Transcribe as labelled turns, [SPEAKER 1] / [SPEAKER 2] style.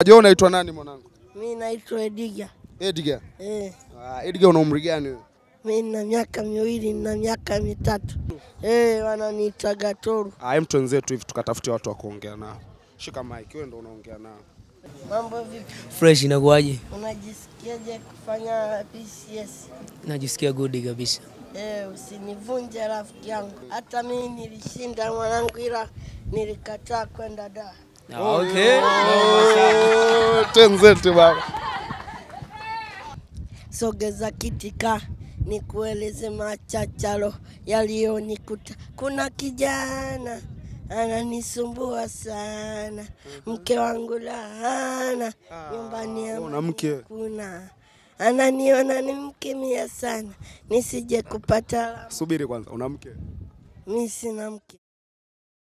[SPEAKER 1] Je, unaitwa nani mwanangu?
[SPEAKER 2] Mi naitwa Ediga.
[SPEAKER 1] Edgar.
[SPEAKER 2] Eh,
[SPEAKER 1] Ah, Edgar una umri gani wewe?
[SPEAKER 2] mi nina miaka miwili na miaka mitatu. Eh, wananiita Gatoru.
[SPEAKER 1] Ah, hem twenzetu hivi tukatafutia watu wa kuongea nao. Shika mic, wewe ndo unaongea nao.
[SPEAKER 2] Mambo vipi?
[SPEAKER 3] Fresh inakuwaje?
[SPEAKER 2] Unajisikiaje kufanya PCS?
[SPEAKER 3] Najisikia good kabisa.
[SPEAKER 2] Eh, usinivunje rafiki yangu. Hata mimi nilishinda mwanangu, ila nilikataa kwenda da.
[SPEAKER 3] Ah, okay.
[SPEAKER 1] Oh, Twenzetu baba.
[SPEAKER 2] Sogeza kitika nikueleze machachalo yaliyonikuta. Kuna kijana ananisumbua sana, mke wangu laana, nyumbani ya
[SPEAKER 1] una mke?
[SPEAKER 2] kuna ananiona ni mke mia sana, nisije kupata la-
[SPEAKER 1] Subiri kwanza, una mke?
[SPEAKER 2] mi sina mke.